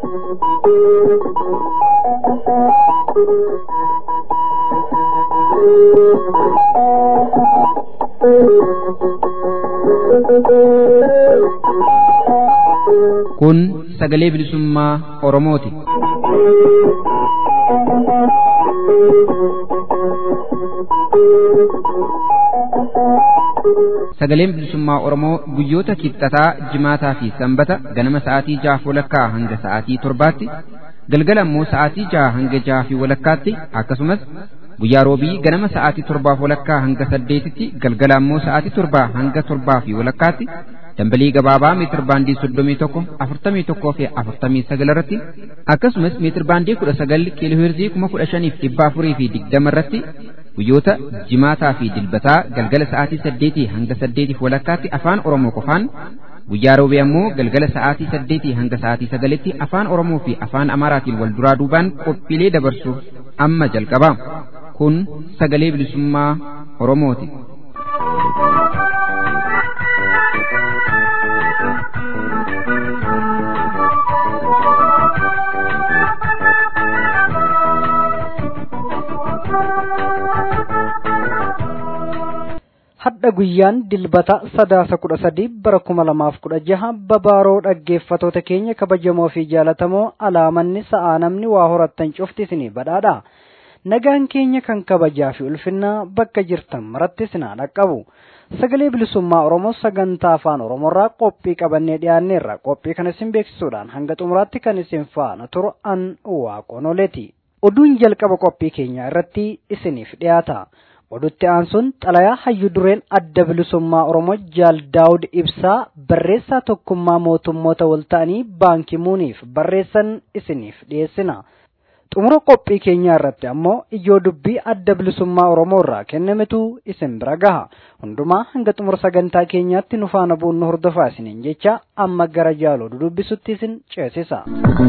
Kun sagalee bilisummaa Oromooti. Sagaleen bilisummaa Oromoo guyyoota kibxataa, jimaataa fi sanbata ganama sa'aatii jaha walakkaa hanga sa'aatii torbaatti, galgala immoo sa'aatii jaha hanga jaha fi walakkaatti akkasumas guyyaa roobii ganama sa'aatii torbaaf walakkaa hanga saddeetitti galgala immoo sa'aatii torbaa hanga torbaa fi walakkaatti dambalii gabaabaa meetir baandii soddomii tokko afurtamii tokkoo fi afurtamii sagal irratti akkasumas meetir baandii kudha sagal kiilooheerzii kuma kudha shaniif dhibba afurii fi digdama irratti guyyoota jimaataa fi dilbataa galgala sa'aatii saddeetii hanga saddeetiif walakkaatti afaan oromoo qofaan guyyaa roobee ammoo galgala sa'aatii saddeetii hanga sa'aatii sagalitti afaan oromoo fi afaan amaaraatiin wal duraa duubaan qophiilee dabarsuuf amma jalqaba kun sagalee bilisummaa oromooti. hadha guyyaan dilbata sadaasa kudha sadii bara kuma lamaaf kudha jaha babaaroo dhaggeeffatoota keenya kabajamoo fi jaalatamoo alaamanni sa'aa namni waa horattan cufti isinii badhaadha nagaan keenya kan kabajaa fi ulfinnaa bakka jirtan maratti isinaa dhaqqabu sagalee bilisummaa oromoo sagantaa afaan oromoorraa qophii qabannee dhiyaanneerra qophii kana isin beeksisuudhaan hanga xumuraatti kan isin faana turu an waaqonoleeti oduun jalqaba qophii keenyaa irratti isiniif dhiyaata. odutti aansuun xalayaa hayyu dureen adda bilisummaa oromoo jaal daawud ibsaa barreessaa tokkummaa mootummoota walta'anii baankii muuniif barreessan isiniif dhiyeessina xumura qophii keenyaa irratti ammoo ijoo dubbii adda bilisummaa oromoo irraa kennametu isin bira gaha hundumaa hanga xumura sagantaa keenyaatti nu faana bu'uun nu hordofaa isiniin jecha amma gara jaaloo dudubbisutti isin ceesisa.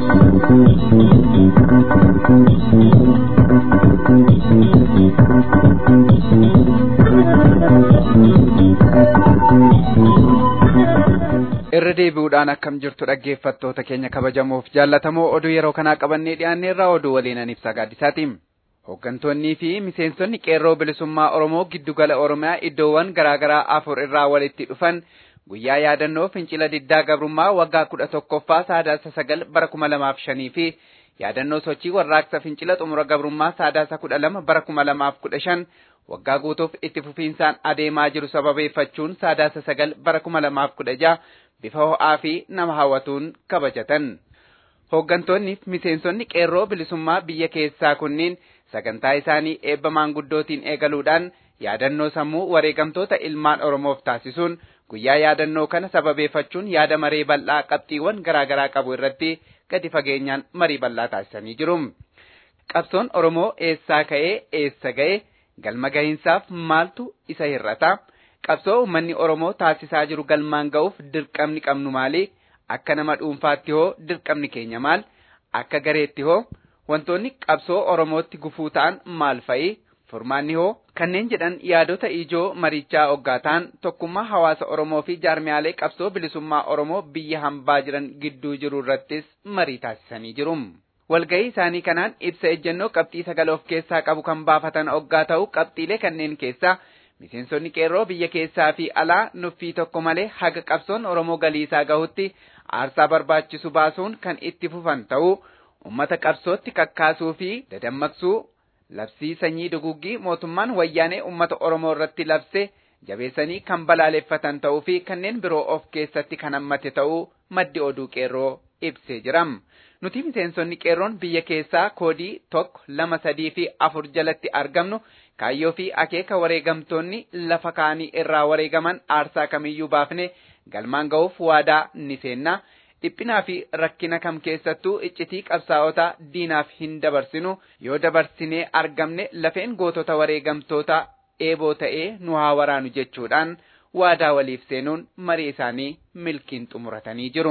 irra deebi'uudhaan akkam jirtu dhaggeeffattoota keenya kabajamoof jaallatamoo oduu yeroo kanaa qabannee dhiyaanneerraa oduu waliinan ibsaa gaaddisaatiin. Hooggantoonnii fi miseensonni qeerroo bilisummaa Oromoo giddugala Oromiyaa iddoowwan garaagaraa afur irraa walitti dhufan guyyaa yaadannoo fincila diddaa gabrummaa waggaa kudha tokkoffaa saadaasa sagal bara kuma lamaaf shanii fi yaadannoo sochii warraaqsa fincila xumura gabrummaa saadaasa kudha lama bara kuma lamaaf kudha shan waggaa guutuuf itti fufiinsaan adeemaa jiru sababeeffachuun saadaasa sagal bara kuma lamaaf kudha jaha bifa ho'aa fi nama hawwatuun kabajatan. Hooggantoonni fi miseensonni qeerroo bilisummaa biyya keessaa kunniin sagantaa isaanii eebba maanguddootiin eegaluudhaan yaadannoo sammuu wareegamtoota ilmaan Oromoof taasisuun guyyaa yaadannoo kana sababeeffachuun yaada maree bal'aa qabxiiwwan garaagaraa qabu irratti gadi fageenyaan marii bal'aa taasisanii jiru. Qabsoon Oromoo eessaa ka'ee eessa ga'e galma gahiinsaaf maaltu isa hir'ata? Qabsoo uummanni Oromoo taasisaa jiru galmaan ga'uuf dirqamni qabnu maali? Akka nama dhuunfaatti hoo dirqamni keenya maal? Akka gareetti hoo wantoonni qabsoo Oromootti gufuu ta'an maal fa'i? Furmaanni hoo kanneen jedhan yaadota ijoo marichaa hoggaa ta'an tokkummaa hawaasa Oromoo fi jaarmiyaalee qabsoo bilisummaa Oromoo biyya hambaa jiran gidduu jiru irrattis marii taasisanii jiru. Walgahii isaanii kanaan ibsa ejjennoo qabxii sagal of keessaa qabu kan baafatan hoggaa ta'u qabxiilee kanneen keessaa miseensonni qeerroo biyya keessaa fi alaa nuffii tokko malee haga qabsoon Oromoo galiisaa gahutti aarsaa barbaachisu baasuun kan itti fufan ta'uu ummata qabsootti kakkaasuu fi dadammaqsuu labsii sanyii duguggii mootummaan wayyaanee ummata Oromoo irratti labse jabeessanii kan balaaleffatan ta'uu fi kanneen biroo of keessatti kan hammate ta'uu maddi oduu qeerroo ibsee jiram. Nuti miseensonni qeerroon biyya keessaa koodii tokko lama sadii fi afur jalatti argamnu kaayyoo fi akeeka wareegamtoonni lafa kaanii irraa wareegaman aarsaa kamiyyuu baafne galmaan ga'uuf waadaa ni seenna. Dhiphinaa fi rakkina kam keessattuu iccitii qabsaa'otaa diinaaf hin dabarsinu yoo dabarsinee argamne lafeen gootota wareegamtoota eeboo ta'ee nu haa waraanu jechuudhaan waadaa waliif seenuun marii isaanii milkiin xumuratanii jiru.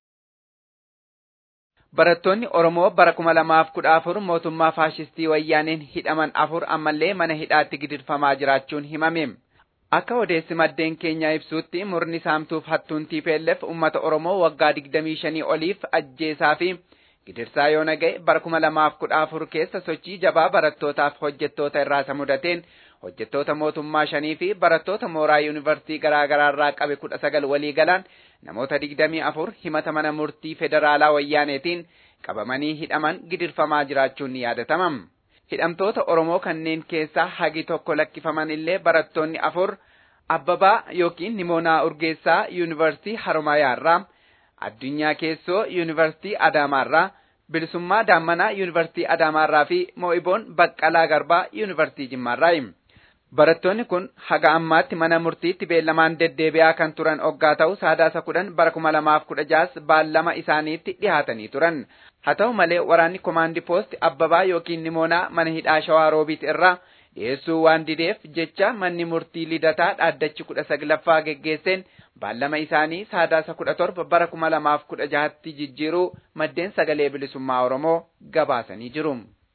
Barattoonni Oromoo bara kuma lamaaf kudha afur mootummaa faashistii wayyaaneen hidhaman afur ammallee mana hidhaatti gidirfamaa jiraachuun himame. Akka odeessi maddeen keenyaa ibsuutti murni saamtuuf hattuun TPLF uummata Oromoo waggaa digdamii shanii oliif ajjeesaa fi Gidirsaa yoo naga'e bara kuma lamaaf kudha afur keessa sochii jabaa barattootaaf hojjettoota irraa isa mudateen hojjettoota mootummaa shanii fi barattoota mooraa yuunivarsiitii garaa garaa irraa qabe kudha sagal walii galaan namoota digdamii afur himata mana murtii federaalaa wayyaaneetiin qabamanii hidhaman gidirfamaa jiraachuun ni yaadatama. Hidhamtoota Oromoo kanneen keessaa hagi tokko lakkifaman illee barattoonni afur Abbabaa yookiin Nimoonaa Urgeessaa yuunivarsiitii Haromayaarraa, Addunyaa Keessoo yuunivarsiitii Adaamaarraa, Bilisummaa Daammanaa yuunivarsiitii Adaamaarraa fi Moo'iboon Baqqalaa Garbaa yuunivarsiitii Jimmaarraayi. Barattoonni kun haga ammaatti mana murtiitti beellamaan deddeebi'aa kan turan oggaa ta'u saadaasa kudhan bara kuma lamaaf kudha jaas baallama isaaniitti dhihaatanii turan. Haa ta'u malee waraanni komaandi poost Abbabaa yookiin Nimoonaa mana hidhaa Shawaa Roobiit irraa dhiyeessuu waan dideef jecha manni murtii lidataa dhaaddachi kudha saglaffaa geggeesseen baallama isaanii saadaasa kudha torba bara kuma lamaaf kudha jahatti jijjiiruu maddeen sagalee bilisummaa Oromoo gabaasanii jiru.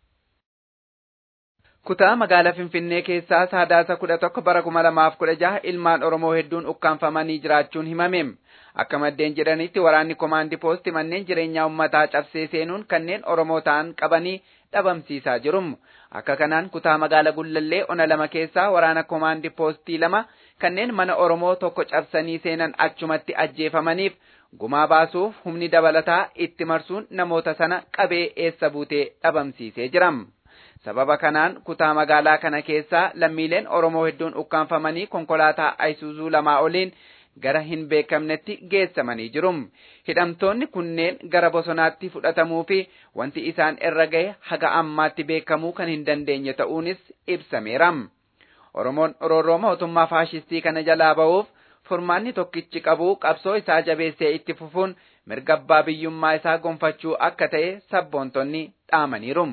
Kutaa magaalaa Finfinnee keessaa saadaasa kudha tokko bara kuma lamaaf kudha jaha ilmaan Oromoo hedduun ukkaanfamanii jiraachuun himame. Akka maddeen jedhanitti waraanni komaandi poosti manneen jireenyaa uummataa cabsee seenuun kanneen Oromoo ta'an qabanii dhabamsiisaa jiru. Akka kanaan kutaa magaalaa Gullallee ona lama keessaa waraana komaandi poostii lama kanneen mana Oromoo tokko cabsanii seenan achumatti ajjeefamaniif gumaa baasuuf humni dabalataa itti marsuun namoota sana qabee eessa buutee dhabamsiisee jira. Sababa kanaan kutaa magaalaa kana keessaa lammiileen Oromoo hedduun ukkaanfamanii konkolaataa Ayisuuzuu lamaa oliin gara hin beekamnetti geessamanii jiru. Hidhamtoonni kunneen gara bosonaatti fudhatamuu fi wanti isaan irra gahe haga ammaatti beekamuu kan hin dandeenye ta'uunis ibsameera. Oromoon roorroo mootummaa faashistii kana jalaa ba'uuf furmaanni tokkichi qabu qabsoo isaa jabeessee itti fufuun mirga abbaa biyyummaa isaa gonfachuu akka ta'e sabboontonni dhaamaniiru.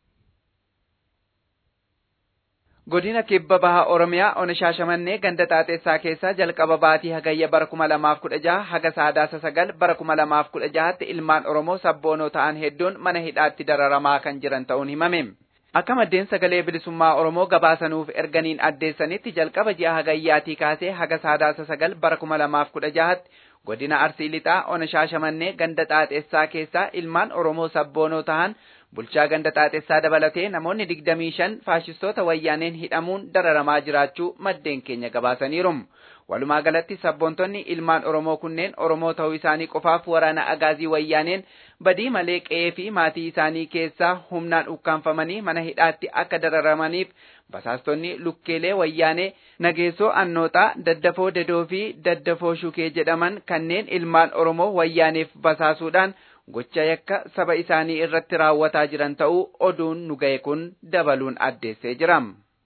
Godina kibba baha Oromiyaa ona shaashamannee ganda xaaxessaa keessaa jalqaba baatii hagayya bara kuma lamaaf kudha jaha haga saadaasa sagal bara kuma lamaaf kudha jahatti ilmaan Oromoo sabboonoo ta'an hedduun mana hidhaatti dararamaa kan jiran ta'uun himame. Akka maddeen sagalee bilisummaa Oromoo gabaasanuuf erganiin addeessanitti jalqaba ji'a hagayyaatii kaasee haga saadaasa sagal bara kuma lamaaf kudha jahatti godina Arsii Lixaa ona shaashamannee ganda xaaxessaa keessaa ilmaan Oromoo sabboonoo ta'an bulchaa ganda xaaxessaa dabalatee namoonni digdamii shan faashistoota wayyaaneen hidhamuun dararamaa jiraachuu maddeen keenya gabaasaniiru. Walumaa galatti sabboontonni ilmaan Oromoo kunneen Oromoo ta'uu isaanii qofaaf waraana agaazii wayyaaneen badii malee qe'ee fi maatii isaanii keessaa humnaan ukkaanfamanii mana hidhaatti akka dararamaniif basaastonni lukkeelee wayyaanee nageessoo annooxaa daddafoo dedoo fi daddafoo shukee jedhaman kanneen ilmaan Oromoo wayyaaneef basaasuudhaan gocha yakka saba isaanii irratti raawwataa jiran ta'uu oduun nu ga'e kun dabaluun addeessee jira.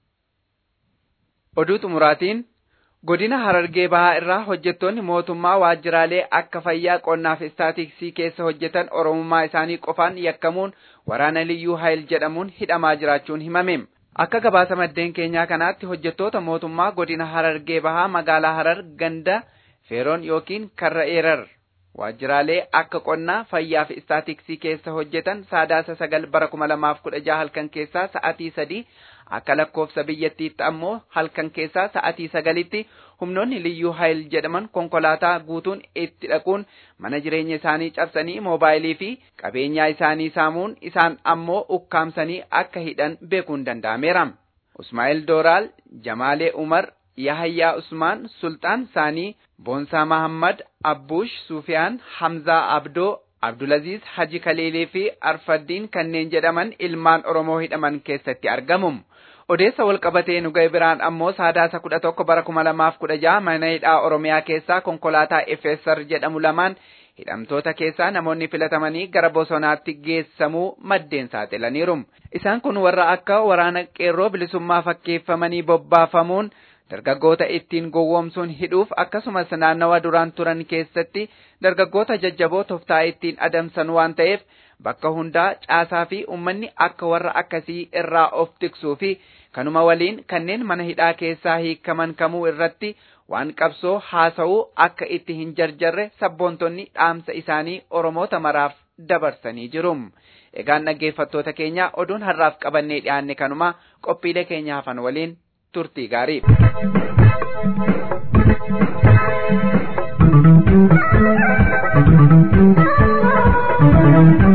Oduu xumuraatiin godina Harargee Bahaa irraa hojjettoonni mootummaa waajjiraalee akka fayyaa qonnaa fi istaatiksii keessa hojjetan Oromummaa isaanii qofaan yakkamuun waraana liyyuu hayil jedhamuun hidhamaa jiraachuun himame. Akka gabaasa maddeen keenyaa kanaatti hojjettoota mootummaa godina Harargee Bahaa magaalaa Harar ganda Feeroon yookiin Karra Eerar waajjiraalee akka qonnaa fayyaa fi istaatiksii keessa hojjetan saadaasa sagal bara kuma lamaaf kudha jaha halkan keessaa sa'atii sadii akka lakkoofsa biyyattiitti ammoo halkan keessaa sa'atii sagalitti humnoonni liyyuu hayil jedhaman konkolaataa guutuun itti dhaquun mana jireenya isaanii cabsanii moobaayilii fi qabeenyaa isaanii saamuun isaan ammoo ukkaamsanii akka hidhan beekuun danda'ameera. Usmaa'il Dooraal, Jamaalee Umar, Yahayyaa Usmaan, Sultaan Saanii, Boonsaa Mahammad, Abbuush Sufiyaan, Hamzaa Abdoo, Abdulaziz Haji Kaleelee fi Arfaddiin kanneen jedhaman ilmaan Oromoo hidhaman keessatti argamu. Odeessa walqabatee nu ga'e biraan ammoo saadaasa kudha tokko bara kuma lamaaf kudha jaha mana hidhaa Oromiyaa keessaa konkolaataa FSR jedhamu lamaan hidhamtoota keessaa namoonni filatamanii gara bosonaatti geessamuu maddeen saaxilaniiru. Isaan kun warra akka waraana qeerroo bilisummaa fakkeeffamanii bobbaafamuun dargaggoota ittiin gowwoomsuun hidhuuf akkasumas naannawa duraan turan keessatti dargaggoota jajjaboo toftaa ittiin adamsan waan ta'eef bakka hundaa caasaa fi uummanni akka warra akkasii irraa of tiksuu fi kanuma waliin kanneen mana hidhaa keessaa hiikaman kamuu irratti waan qabsoo haasa'uu akka itti hin jarjarre sabboontonni dhaamsa isaanii oromoota maraaf dabarsanii jiru. Egaan dhaggeeffattoota keenya oduun har'aaf qabannee dhiyaanne kanuma qophiilee keenya hafan waliin turtii gaarii.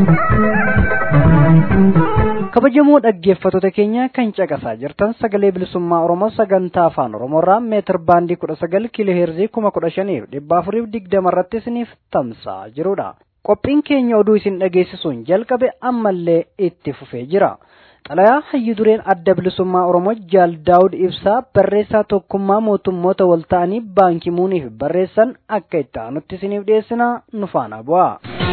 kabajamoo dhaggeeffattoota keenya kan caqasaa jirtan sagalee bilisummaa oromoo sagantaa afaan oromoorraa meetir baandii kudha sagal kiiloo heerzii kuma kudha shaniif dhibba afuriif digdama irratti isiniif tamsa'aa jirudha qophiin keenya oduu isin dhageessisuun jalqabe ammallee itti fufee jira xalayaa hayyu dureen adda bilisummaa oromoo jaal daawud ibsaa barreessaa tokkummaa mootummoota wal ta'anii baankii muuniif barreessan akka itti aanutti isiniif dhiyeessina nu faana bu'a.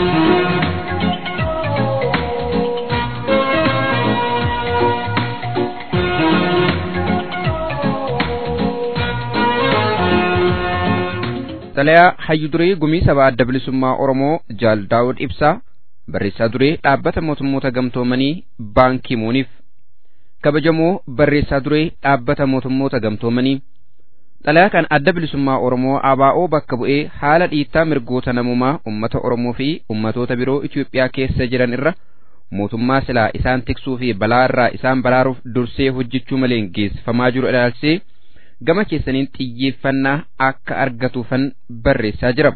xalayaa hayyu duree gumii sabaa adda bilisummaa oromoo jaal daawud ibsaa barreessaa duree dhaabbata mootummoota gamtoomanii baankii muuniif kabajamoo barreessaa duree dhaabbata mootummoota gamtoomanii xalayaa kan adda bilisummaa oromoo abaa'oo bakka bu'ee haala dhiittaa mirgoota namummaa ummata oromoo fi ummatoota biroo Itoophiyaa keessa jiran irra mootummaa silaa isaan tiksuu fi balaa irraa isaan baraaruuf dursee hojjechuu malee geessifamaa jiru ilaalchisee gama keessaniin xiyyeeffannaa akka argatuufan barreessaa jira.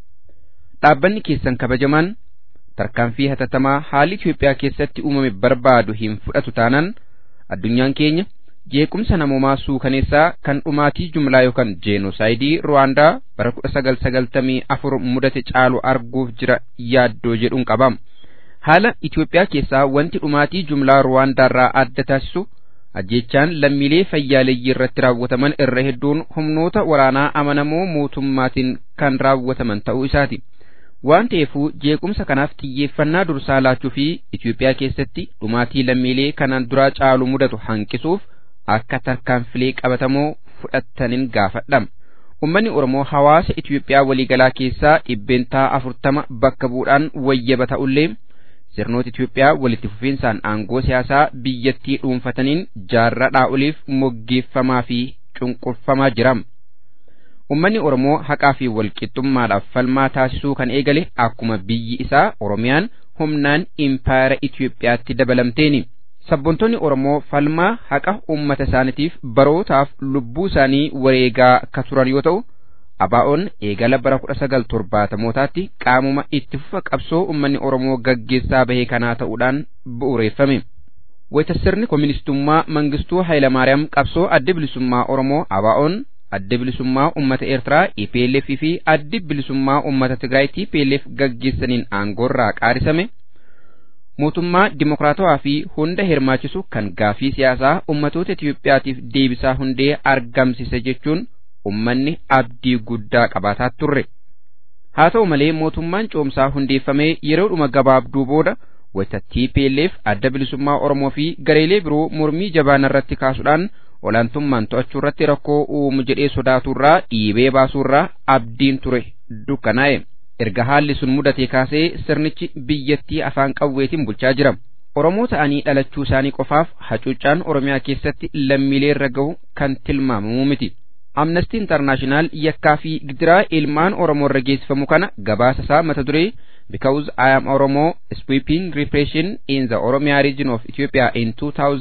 Dhaabbanni keessan kabajamaan tarkaanfii hatattamaa haalli Itoophiyaa keessatti uumame barbaadu hin fudhatu taanaan addunyaan keenya jeequmsa namoomaa suukaneessaa kan dhumaatii jumlaa yookaan jeenoosaayidii Ruwaandaa bara kudha sagal sagaltamii afur mudate caalu arguuf jira yaaddoo jedhuun qabam. Haala Itoophiyaa keessaa wanti dhumaatii jumlaa Ruwaandaarraa adda taasisu ajjechaan lammiilee fayyaaleeyyii irratti raawwataman irra hedduun humnoota waraanaa amanamoo mootummaatiin kan raawwataman ta'uu isaati. Waan ta'eefuu jeequmsa kanaaf xiyyeeffannaa dursaa laachuu fi Itoophiyaa keessatti dhumaatii lammiilee kanaan duraa caalu mudatu hanqisuuf akka tarkaanfilee qabatamoo fudhattaniin gaafadha. Uummanni Oromoo hawaasa Itoophiyaa waliigalaa keessaa dhibbeentaa afurtama bakka bu'uudhaan wayyaba ta'ullee sirnoota Itoophiyaa walitti fufiinsaan aangoo siyaasaa biyyattii dhuunfataniin jaarraa oliif moggeeffamaa fi cunqurfamaa jira. Uummanni Oromoo haqaa fi walqixxummaadhaaf falmaa taasisuu kan eegale akkuma biyyi isaa Oromiyaan humnaan impaayera Itoophiyaatti dabalamteeni. Sabboontoonni Oromoo falmaa haqa uummata isaaniitiif barootaaf lubbuu isaanii wareegaa ka turan yoo ta'u, abaa'oon eegala bara kudha sagal torbaatamootaatti qaamuma itti fufa qabsoo uummanni Oromoo gaggeessaa bahee kanaa ta'uudhaan bu'uureeffame. Wayita sirni kooministummaa Mangistuu Hayilamaariyaam qabsoo adda bilisummaa Oromoo abaa'oon adda bilisummaa uummata Eertiraa EPLF fi adda bilisummaa uummata Tigraay TPLF gaggeessaniin aangoorraa qaarisame. Mootummaa dimokiraatawaa fi hunda hirmaachisu kan gaafii siyaasaa ummatoota Itoophiyaatiif deebisaa hundee argamsise jechuun ummanni abdii guddaa qabaataa turre. Haa ta'u malee mootummaan coomsaa hundeeffamee yeroodhuma gabaabduu booda wayita TPLF adda bilisummaa Oromoo fi gareelee biroo mormii jabaan irratti kaasuudhaan olaantummaan to'achuu irratti rakkoo uumu jedhee sodaaturraa dhiibee baasuurraa abdiin ture dukkanaa'e. Erga haalli sun mudatee kaasee sirnichi biyyattii afaan qawweetiin bulchaa jira. Oromoo ta'anii dhalachuu isaanii qofaaf hacuuccaan Oromiyaa keessatti lammiilee irra gahu kan tilmaamamu miti. Amnesty International yakkaa fi gidiraa ilmaan Oromoo irra geessifamu kana gabaasa isaa mata duree Because I am Oromo Sweeping Repression in the Oromia region of Ethiopia in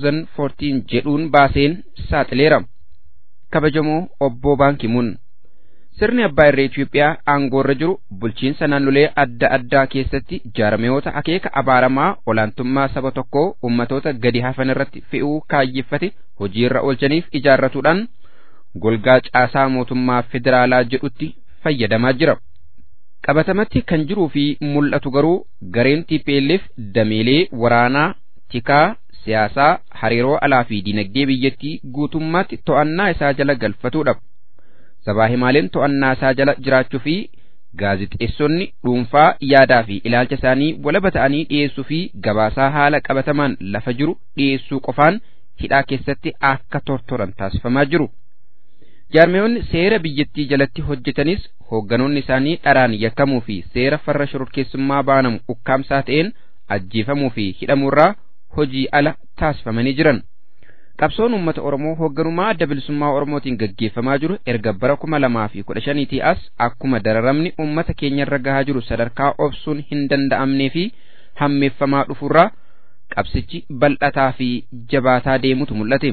2014 jedhuun baaseen saaxileera. Kabajamoo Obbo Baankimuun Sirni abbaa irree Itoophiyaa aangoorra jiru bulchiinsa naannolee adda addaa keessatti jaarmiyoota akeeka abaaramaa olaantummaa saba tokkoo ummatoota gadi hafan irratti fe'uu kaayyeffate hojiirra oolchaniif ijaarratuudhaan golgaa caasaa mootummaa federaalaa jedhutti fayyadamaa jira. Qabatamatti kan jiruu fi mul'atu garuu gareen TPLF dameelee waraanaa, tikaa, siyaasaa, hariiroo alaa fi dinagdee biyyattii guutummaatti to'annaa isaa jala galfatuudha. Sabaa himaaleen to'annaa isaa jala jiraachuu fi gaazixeessonni dhuunfaa yaadaa fi ilaalcha isaanii walaba ta'anii dhiyeessuu fi gabaasaa haala qabatamaan lafa jiru dhiyeessuu qofaan hidhaa keessatti akka tortoran taasifamaa jiru. Jaarmiyoonni seera biyyattii jalatti hojjetanis hoogganoonni isaanii dharaan yakkamuu fi seera farra shororkeessummaa baanamu ukkaamsaa ta'een ajjeefamuu fi hidhamuurraa hojii ala taasifamanii jiran. Qabsoon uummata Oromoo hoogganummaa adda bilisummaa Oromootiin gaggeeffamaa jiru erga bara kuma lamaa fi kudha shaniitii as akkuma dararamni uummata keenyarra gahaa jiru sadarkaa obsuun hin danda'amnee fi hammeeffamaa dhufurraa qabsichi bal'ataa fi jabaataa deemutu mul'ate.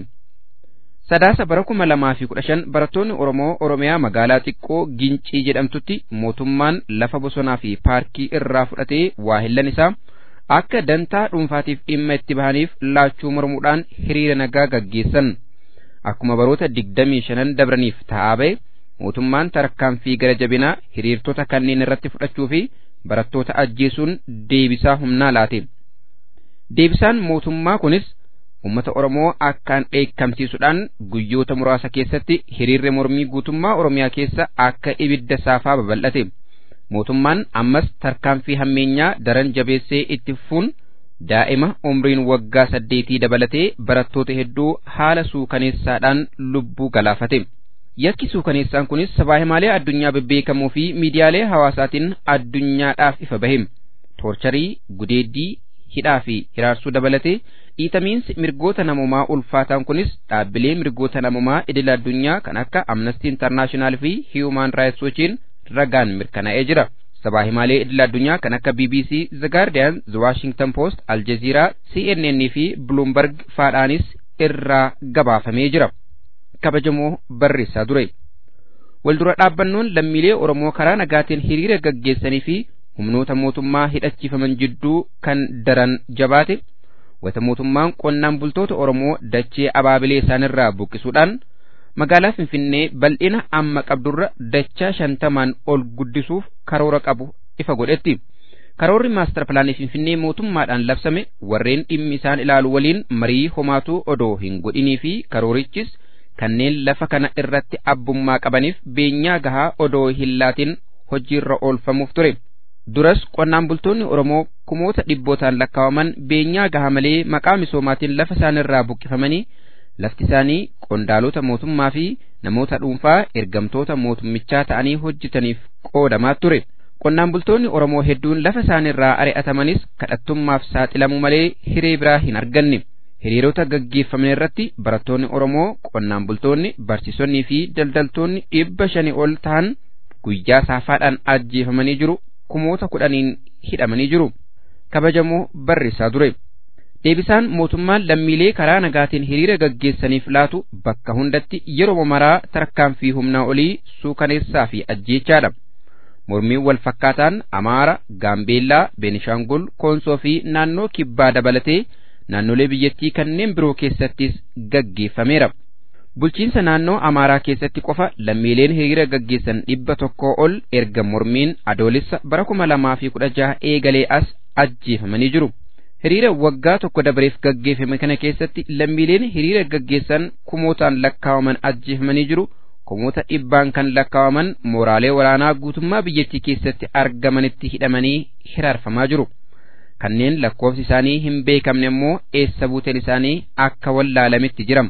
Sadaasa bara kuma lamaa fi kudha shan barattoonni Oromoo Oromiyaa magaalaa xiqqoo Gincii jedhamtutti mootummaan lafa bosonaa fi paarkii irraa fudhatee waahillan isaa akka dantaa dhuunfaatiif dhimma itti bahaniif laachuu mormuudhaan hiriira nagaa gaggeessan akkuma baroota digdamii shanan dabraniif ta'aa ba'e mootummaan tarkaanfii gara jabinaa hiriirtota kanneen irratti fudhachuu fi barattoota ajjeesuun deebisaa humnaa laate deebisaan mootummaa kunis ummata oromoo akkaan dheekkamsiisuudhaan guyyoota muraasa keessatti hiriirri mormii guutummaa oromiyaa keessa akka ibidda saafaa babal'ate mootummaan ammas tarkaanfii hammeenyaa daran jabeessee itti fufuun daa'ima umriin waggaa saddeetii dabalatee barattoota hedduu haala suukaneessaadhaan lubbuu galaafate. Yakki suukaneessaan kunis sabaa himaalee addunyaa bebbeekamoo fi miidiyaalee hawaasaatiin addunyaadhaaf ifa bahe. Toorcharii, gudeeddii, hidhaa fi hiraarsuu dabalatee dhiitamiinsi mirgoota namummaa ulfaataan kunis dhaabbilee mirgoota namummaa idil addunyaa kan akka Amnesty International fi Human Rights Watchiin ragaan mirkanaa'ee jira. Sabaa himaalee idil addunyaa kan akka BBC, The Guardian, The Washington Post, Al Jazeera, CNN fi Bloomberg faadhaanis irraa gabaafamee jira. Kabajamoo barreessaa ture. Waldura dhaabbannoon lammiilee Oromoo karaa nagaatiin hiriira gaggeessanii fi humnoota mootummaa hidhachiifaman jidduu kan daran jabaate wata mootummaan qonnaan bultoota Oromoo dachee abaabilee isaanirraa buqqisuudhaan magaalaa Finfinnee bal'ina amma qabdurra dachaa shantamaan ol guddisuuf karoora qabu ifa godhetti. Karoorri maastar pilaanii Finfinnee mootummaadhaan labsame warreen dhimmi isaan ilaalu waliin marii homaatuu odoo hin godhinii fi karoorichis kanneen lafa kana irratti abbummaa qabaniif beenyaa gahaa odoo hin laatin hojiirra oolfamuuf ture. Duras qonnaan bultoonni Oromoo kumoota dhibbootaan lakkaawaman beenyaa gahaa malee maqaa misoomaatiin lafa isaanirraa buqqifamanii lafti isaanii qondaalota mootummaa fi namoota dhuunfaa ergamtoota mootummichaa ta'anii hojjetaniif qoodamaa ture. Qonnaan bultoonni Oromoo hedduun lafa isaanirraa ari'atamanis kadhattummaaf saaxilamuu malee hiree biraa hin arganne. Hiriirota gaggeeffaman irratti barattoonni Oromoo, qonnaan bultoonni, barsiisonnii fi daldaltoonni dhibba shanii ol ta'an guyyaa saafaadhaan ajjeefamanii jiru. Kumoota kudhaniin hidhamanii jiru. Kabajamoo barreessaa ture. Deebisaan mootummaan lammiilee karaa nagaatiin hiriira gaggeessaniif laatu bakka hundatti yeroo maraa tarkaanfii humnaa olii suukaneessaa fi ajjeechaadha. Mormiin wal fakkaataan Amaara, Gaambeellaa, Beenishaangul, Koonsoo fi naannoo Kibbaa dabalatee naannolee biyyattii kanneen biroo keessattis gaggeeffameera. Bulchiinsa naannoo Amaaraa keessatti qofa lammiileen hiriira gaggeessan dhibba tokkoo ol erga mormiin adoolessa bara kuma lamaa fi kudha jaha eegalee as ajjeefamanii jiru. Hiriira waggaa tokko dabareef gaggeeffame kana keessatti lammiileen hiriira gaggeessan kumootaan lakkaawaman ajjeefamanii jiru. Kumoota dhibbaan kan lakkaawaman mooraalee waraanaa guutummaa biyyattii keessatti argamanitti hidhamanii hiraarfamaa jiru. Kanneen lakkoofsi isaanii hin beekamne immoo eessa buuteen isaanii akka wallaalametti jirama.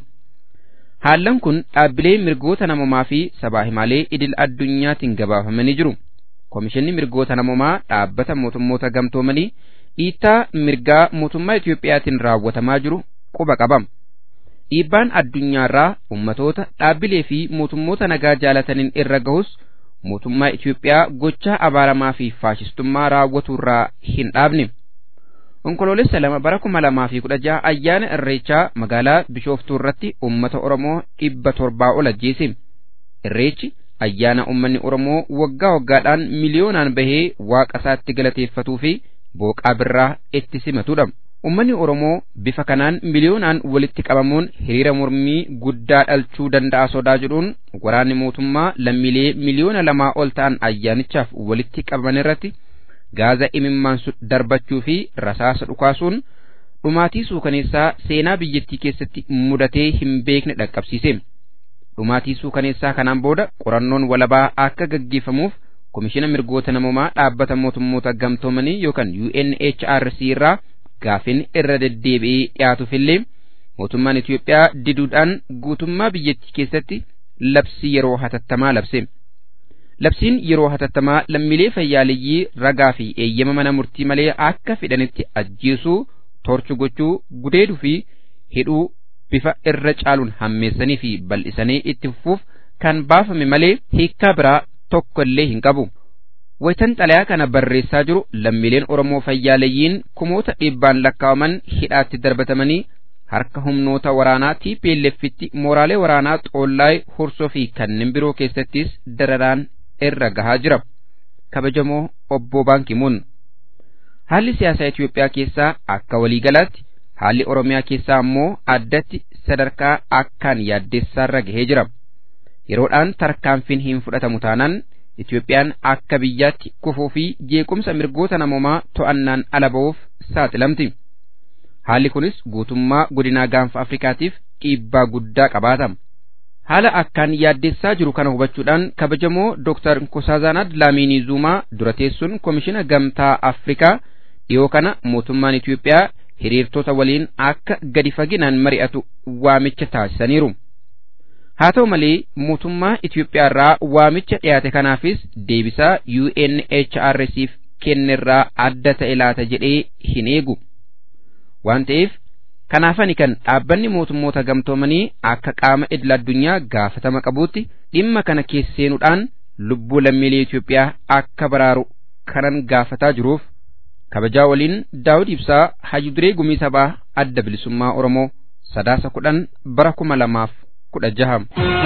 Haallan kun dhaabbilee mirgoota namumaa fi sabaa himaalee idil addunyaatiin gabaafamanii jiru. Komishinni mirgoota namumaa dhaabbata mootummoota gamtoomanii dhiittaa mirgaa mootummaa Itiyoophiyaatiin raawwatamaa jiru quba qabama. Dhiibbaan addunyaarraa ummatoota dhaabbilee fi mootummoota nagaa jaalataniin irra gahus mootummaa Itiyoophiyaa gochaa abaaramaa fi faashistummaa raawwaturraa hin dhaabne. Onkoloolessa lama bara kuma lamaa fi kudha jaha ayyaana irreechaa magaalaa Bishooftuu irratti uummata Oromoo dhibba torbaa ol ajjeese. Irreechi ayyaana uummanni Oromoo waggaa waggaadhaan miliyoonaan bahee waaqa isaatti galateeffatuu fi booqaa birraa itti simatudha. Uummanni Oromoo bifa kanaan miliyoonaan walitti qabamuun hiriira mormii guddaa dhalchuu danda'a sodaa jedhuun waraanni mootummaa lammiilee miliyoona lamaa ol ta'an ayyaanichaaf walitti qabaman irratti gaaza imimmaansu darbachuu fi rasaasa dhukaasuun dhumaatii suukaneessaa seenaa biyyattii keessatti mudatee hin beekne dhaqqabsiise. Dhumaatii suukaneessaa kanaan booda qorannoon walabaa akka gaggeeffamuuf komishina mirgoota namoomaa dhaabbata mootummoota gamtoomanii yookaan UNHRC irraa gaafin irra deddeebi'ee dhiyaatuufillee mootummaan Itiyoophiyaa diduudhaan guutummaa biyyattii keessatti labsii yeroo hatattamaa labse. Labsiin yeroo hatattamaa lammiilee fayyaaleyyii ragaa fi eeyyama mana murtii malee akka fedhanitti ajjeesuu, torchu gochuu, gudeeduu fi hidhuu bifa irra caaluun hammeessanii fi bal'isanii itti fufuuf kan baafame malee hiikkaa biraa tokko illee hin qabu. Wayitan xalayaa kana barreessaa jiru lammiileen Oromoo fayyaalayyiin kumoota dhibbaan lakkaawaman hidhaatti darbatamanii harka humnoota waraanaa TPLFitti mooraalee waraanaa xoollaay hursoo fi kanneen biroo keessattis dararaan irra gahaa jira. Kabajamoo obbo Baankimuun. Haalli siyaasaa Itoophiyaa keessaa akka waliigalaatti haalli Oromiyaa keessaa ammoo addatti sadarkaa akkaan yaaddessaarra gahee jira. Yeroodhaan tarkaanfiin hin fudhatamu taanaan Itoophiyaan akka biyyaatti kufuu fi jeequmsa mirgoota namoomaa to'annaan ala ba'uuf saaxilamti. Haalli kunis guutummaa godinaa gaanfa Afrikaatiif dhiibbaa guddaa qabaata. Haala akkaan yaaddessaa jiru kana hubachuudhaan kabajamoo Dr. Nkosazana Dlamini Zumaa dura teessuun Komishina Gamtaa Afrikaa dhiyoo kana mootummaan Itoophiyaa hiriirtota waliin akka gadi faginaan mari'atu waamicha taasisaniiru. Haa ta'u malee mootummaa Itoophiyaa irraa waamicha dhiyaate kanaafis deebisaa UNHRCif kennerraa adda ta'e laata jedhee hin eegu. Waan ta'eef kanaafani kan dhaabbanni mootummoota gamtoomanii akka qaama idil addunyaa gaafatama qabuutti dhimma kana keessa seenuudhaan lubbuu lammiilee Itoophiyaa akka baraaru kanan gaafataa jiruuf kabajaa waliin daawud ibsaa hayyuduree gumii sabaa adda bilisummaa oromoo sadaasa kudhan bara kuma lamaaf kudha jaha.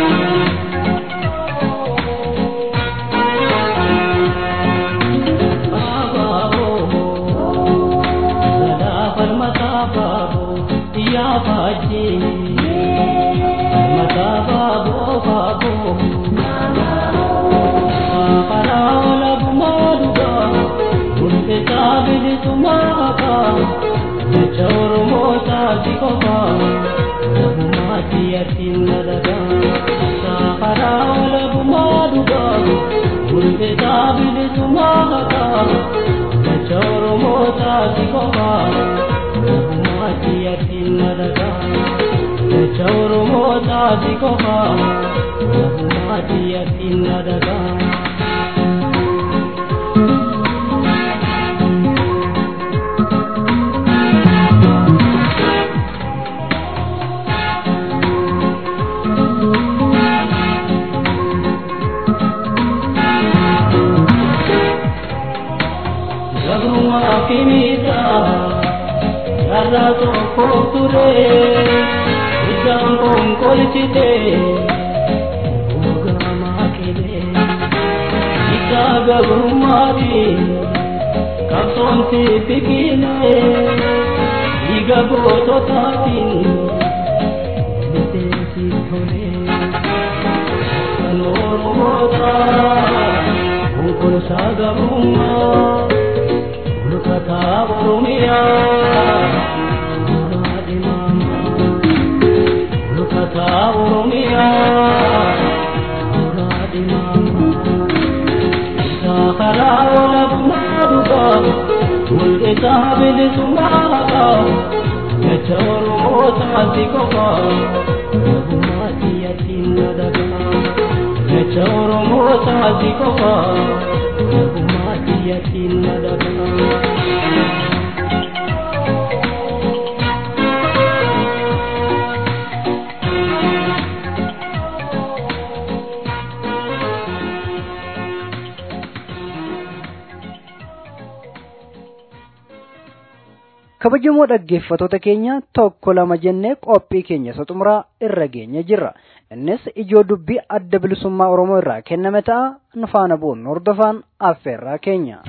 kabajamoo dhaggeeffatoota keenya tokko lama jennee qophii keenya isa xumuraa irra geenye jirra innis ijoo dubbii adda bilisummaa oromoo irraa kenname ta'a nu faana bu'uun hordofaan affeerraa keenya.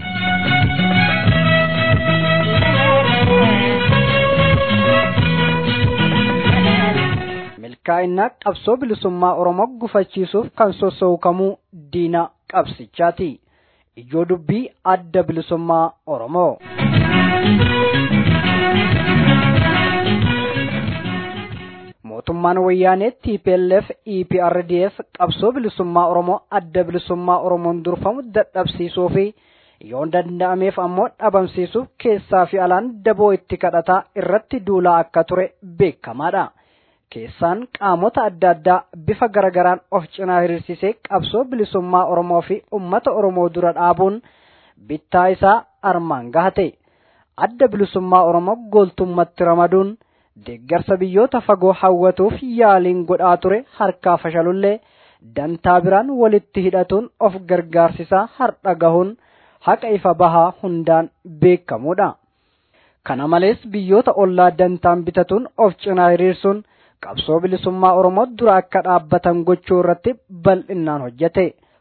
milkaa'inaa qabsoo bilisummaa oromoo gufachiisuuf kan sossookamuu diina qabsichaati ijoo dubbii adda bilisummaa oromoo. mootummaan wayyaanee TPLF EPRDF qabsoo bilisummaa Oromoo adda bilisummaa Oromoon durfamu dadhabsiisuu fi yoo danda'ameef ammoo dhabamsiisuuf keessaa fi alaan daboo itti kadhataa irratti duulaa akka ture beekamaadha. Keessaan qaamota adda addaa bifa garagaraan of cinaa hiriirsisee qabsoo bilisummaa Oromoo fi uummata Oromoo dura dhaabuun bittaa isaa armaan gahate. Adda bilisummaa Oromoo gooltummatti ramaduun deeggarsa biyyoota fagoo hawwatuuf yaaliin godhaa ture harkaa fashalullee dantaa biraan walitti hidhatuun of gargaarsisaa har'a gahuun haqa ifa bahaa hundaan beekamuudha. Kana malees biyyoota ollaa dantaan bitatuun of cinaa qabsoo bilisummaa Oromoo dura akka dhaabbatan gochuu irratti bal'inaan hojjete.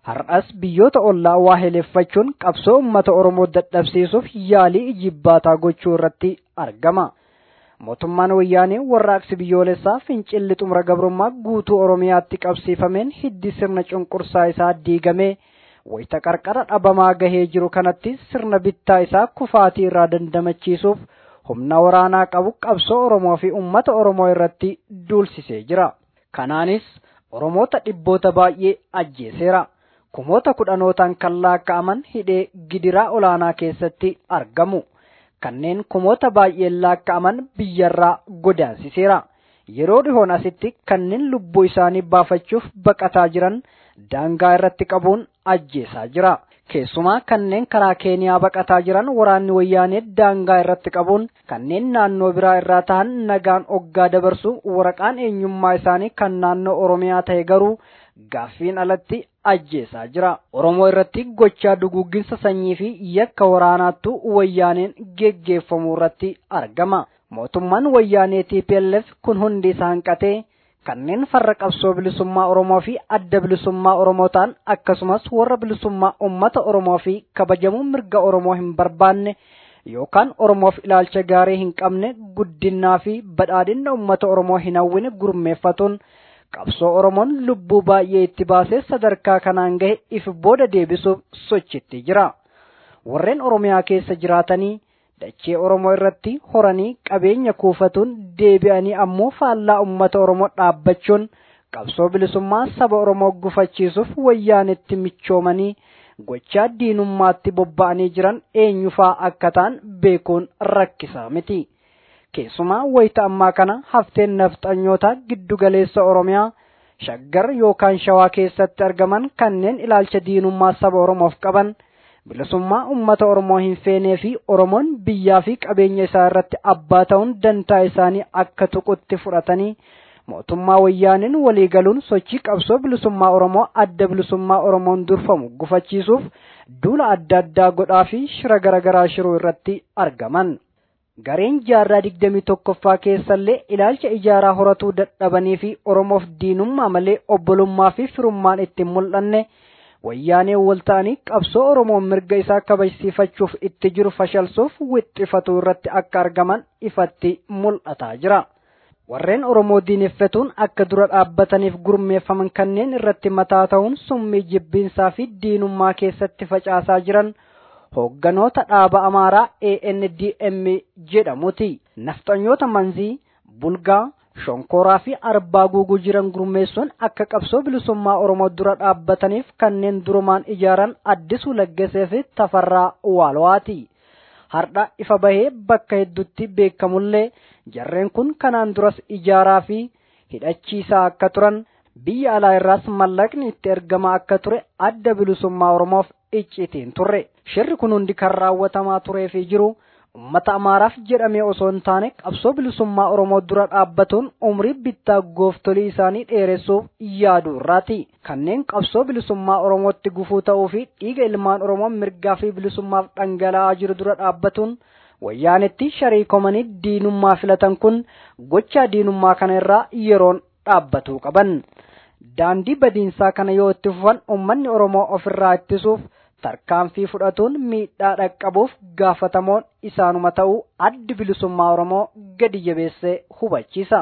har'as biyyoota ollaa waa heleeffachuun qabsoo uummata oromoo dadhabsiisuuf yaalii ijibbaataa gochuu irratti argama. mootummaan wayyaanee warraaqsi biyyoolessaa fincilli xumura gabrummaa guutuu oromiyaatti qabsiifameen hiddi sirna cunqursaa isaa diigamee wayita qarqara dhabamaa gahee jiru kanatti sirna bittaa isaa kufaatii irraa dandamachiisuuf humna waraanaa qabu qabsoo oromoo fi ummata oromoo irratti duulsisee jira kanaanis oromoota dhibboota baay'ee ajjeeseera kumoota kudhanootaan kan laakka'aman hidhee gidiraa olaanaa keessatti argamu. kanneen kumoota baay'een laakka'aman biyyarraa godaansiseera. Yeroo dhihoon asitti kanneen lubbuu isaanii baafachuuf baqataa jiran daangaa irratti qabuun ajjeesaa jira. Keessumaa kanneen karaa Keeniyaa baqataa jiran waraanni wayyaanee daangaa irratti qabuun kanneen naannoo biraa irraa tahan nagaan oggaa dabarsu waraqaan eenyummaa isaanii kan naannoo Oromiyaa ta'e garuu gaaffiin alatti ajjeesaa jira. Oromoo irratti gochaa duguugginsa sanyii fi yakka waraanaattu wayyaaneen geggeeffamu irratti argama. Mootummaan wayyaanee TPLF kun hundi isaa hanqatee kanneen farra qabsoo bilisummaa Oromoo fi adda bilisummaa Oromoo ta'an akkasumas warra bilisummaa uummata Oromoo fi kabajamuu mirga Oromoo hin barbaanne yookaan Oromoof ilaalcha gaarii hin qabne guddinaa fi badhaadhina uummata Oromoo hin hawwine gurmeeffatuun qabsoo Oromoon lubbuu baay'ee itti baasee sadarkaa kanaan gahe if booda deebisuuf sochitti jira. Warreen Oromiyaa keessa jiraatanii dachee Oromoo irratti horanii qabeenya kuufatuun deebi'anii ammoo faallaa uummata Oromoo dhaabbachuun qabsoo bilisummaa saba Oromoo gufachiisuuf wayyaanetti michoomanii gochaa diinummaatti bobba'anii jiran eenyufaa akka ta'an beekuun rakkisaa miti. Keessumaa wayita ammaa kana hafteen nafxanyoota giddugaleessa Oromiyaa shaggar yookaan shawaa keessatti argaman kanneen ilaalcha diinummaa saba Oromoof qaban bilisummaa uummata Oromoo hin feenee fi Oromoon biyyaa fi qabeenya isaa irratti abbaa ta'uun dantaa isaanii akka tuqutti fudhatanii mootummaa wayyaaniin waliigaluun sochii qabsoo bilisummaa Oromoo adda bilisummaa Oromoon durfamu gufachiisuuf duula adda addaa godhaa fi shira garaagaraa shiruu irratti argaman. Gareen jaarraa digdamii tokkoffaa keessallee ilaalcha ijaaraa horatuu dadhabanii fi Oromoof diinummaa malee obbolummaa fi firummaan itti mul'anne wayyaanee wal ta'anii qabsoo Oromoon mirga isaa kabajsiifachuuf itti jiru fashalsuuf wixxifatuu irratti akka argaman ifatti mul'ataa jira. Warreen Oromoo diineffatuun akka dura dhaabbataniif gurmeeffaman kanneen irratti mataa ta'uun summii jibbiinsaa fi diinummaa keessatti facaasaa jiran hoogganoota dhaaba amaaraa ANDM jedhamuti. Nafxanyoota manzii, bulgaa, shonkoraa fi arbaa guuguu jiran gurmeessuun akka qabsoo bilisummaa Oromoo dura dhaabbataniif kanneen durumaan ijaaran addisuu laggasee fi tafarraa waalwaati. Hardha ifa bahee bakka hedduutti beekamullee jarreen kun kanaan duras ijaaraa fi hidhachiisaa akka turan biyya alaa irraas mallaqni itti ergamaa akka ture adda bilisummaa Oromoof icciitiin turre. Shirri kun hundi kan raawwatamaa turee fi jiru ummata amaaraaf jedhamee osoo hin taane qabsoo bilisummaa Oromoo dura dhaabbatuun umrii bittaa gooftolii isaanii dheeressuuf yaaduu irraati. Kanneen qabsoo bilisummaa Oromootti gufuu ta'uu fi dhiiga ilmaan Oromoo mirgaa fi bilisummaaf dhangala'aa jiru dura dhaabbatuun wayyaanetti shariikomanii diinummaa filatan kun gochaa diinummaa kana irraa yeroon dhaabbatuu qaban. Daandii badiinsaa kana yoo itti fufan uummanni Oromoo ofirraa ittisuuf tarkaanfii fudhatuun miidhaa dhaqqabuuf gaafatamoon isaanuma ta'uu addi bilisummaa Oromoo gadi jabeessee hubachiisa.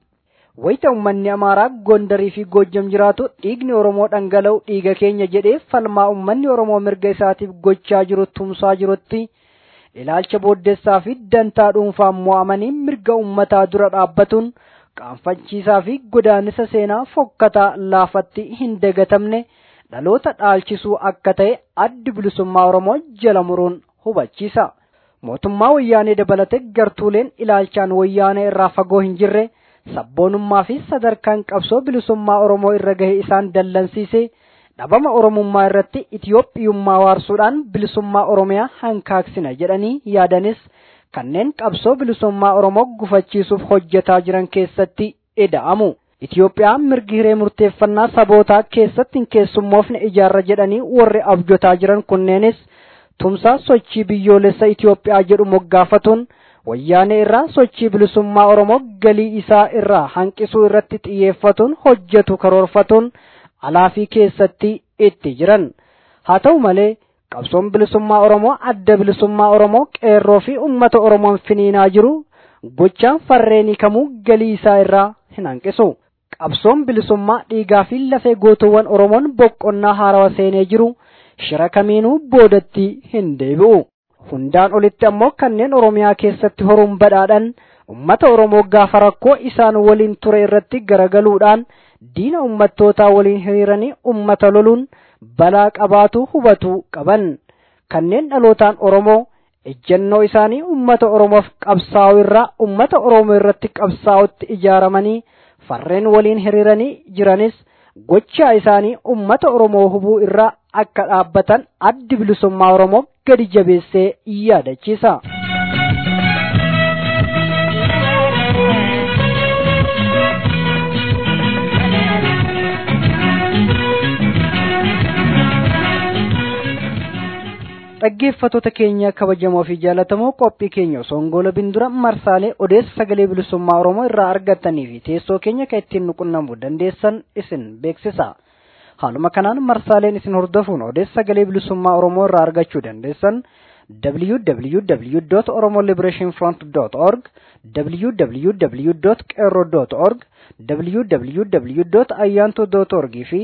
Wayita uummanni Amaaraa Gondarii fi Goojjam jiraatu dhiigni Oromoo dhangala'u dhiiga keenya jedhee falmaa uummanni Oromoo mirga isaatiif gochaa jiru tumsaa jirutti ilaalcha booddeessaa fi dantaa dhuunfaan mo'amanii mirga uummataa dura dhaabbatuun qaanfachiisaa fi godaannisa seenaa fokkataa laafatti hin dagatamne dhaloota dhaalchisuu akka ta'e addi bilisummaa Oromoo jala muruun hubachiisa. Mootummaa wayyaanee dabalate gartuuleen ilaalchaan wayyaanee irraa fagoo hin jirre sabboonummaa fi sadarkaan qabsoo bilisummaa Oromoo irra gahe isaan dallansiise dhabama Oromummaa irratti Itiyoophiyummaa waarsuudhaan bilisummaa Oromiyaa hankaaksina jedhanii yaadanis kanneen qabsoo bilisummaa Oromoo gufachiisuuf hojjetaa jiran keessatti ida'amu. Itiyoophiyaan mirgi hiree murteeffannaa sabootaa keessatti hin keessummoofne ijaarra jedhanii warri abjotaa jiran kunneenis tumsaa sochii biyyoolessa Itiyoophiyaa jedhu moggaafatuun wayyaanee irraa sochii bilisummaa Oromoo galii isaa irraa hanqisuu irratti xiyyeeffatuun hojjetu karoorfatuun alaa fi keessatti itti jiran haa ta'u malee qabsoon bilisummaa oromoo adda bilisummaa oromoo qeerroo fi ummata oromoon finiinaa jiru gochaan farreenii kamuu galii isaa irraa hin hanqisu qabsoon bilisummaa dhiigaa fi lafee gootuuwwan oromoon boqonnaa haarawa seenee jiru shira kamiinuu boodatti hin deebi'u hundaan olitti ammoo kanneen oromiyaa keessatti horuun badhaadhan ummata oromoo gaafa rakkoo isaan waliin ture irratti garagaluudhaan diina ummattootaa waliin hiriiranii ummata loluun balaa qabaatu hubatu qaban kanneen dhalootaan oromoo ejjennoo isaanii ummata oromoof qabsaa'u irraa ummata oromoo irratti qabsaa'utti ijaaramanii farreen waliin hiriiranii jiranis gochaa isaanii ummata oromoo hubuu irraa akka dhaabbatan addi bilisummaa oromoo gadi jabeessee yaadachiisa. dhaggeeffattoota keenya kabajamoo fi jaalatamoo qophii keenya osoo hin goolabin dura marsaalee odeessa sagalee bilisummaa oromoo irraa argattanii fi teessoo keenya kan ittiin nuqunnamuu dandeessan isin beeksisa haaluma kanaan marsaaleen isin hordofuun odeessa sagalee bilisummaa oromoo irraa argachuu dandeessan www.oromoliberationfront.org www.qeerro.org www.ayyanto.org fi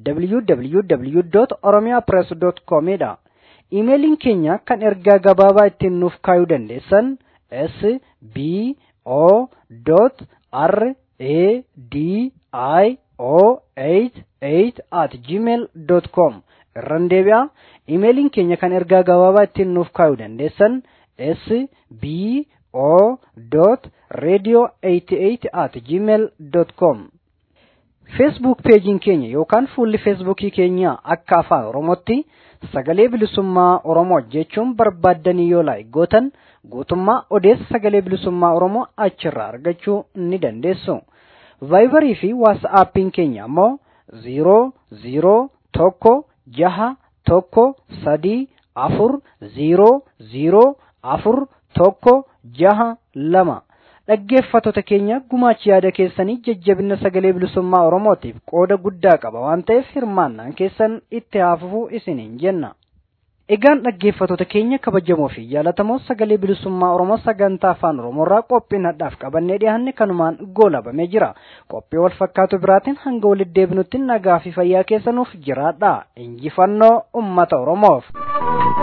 www.oromiyapress.com dha iimeeliin keenya kan ergaa gabaabaa ittiin nuuf kaayuu dandeessan s b o r a d i o 88 at gmail com irran deebi'a iimeeliin keenya kan ergaa gabaabaa ittiin nuuf kaayuu dandeessan s b o radio 88 at gmail com feesbuuk peejiin keenya yookaan fuulli feesbuukii keenya akka afaan oromootti sagalee bilisummaa oromoo jechuun barbaaddanii yoo laayikootan guutummaa odeessa sagalee bilisummaa oromoo achirraa argachuu ni dandeessu vaayibarii fi waasaappiin keenya ammoo ziiroo ziiroo tokko jaha tokko sadii afur ziiroo ziiroo afur tokko jaha lama dhaggeeffattoota keenya gumaachi yaada keessanii jajjabina sagalee bilisummaa oromootiif qooda guddaa qaba waan ta'eef hirmaannaan keessan itti haafufuu isiniin jenna. Egaan dhaggeeffattoota keenya kabajamoo fi jaalatamoo sagalee bilisummaa Oromoo sagantaa afaan Oromoorraa qophiin hadhaaf qabannee dhiyaanne kanumaan goolabamee jira. Qophii wal fakkaatu biraatiin hanga walitti deebinutti nagaa fi fayyaa keessanuuf jiraadha. Injifannoo uummata Oromoof.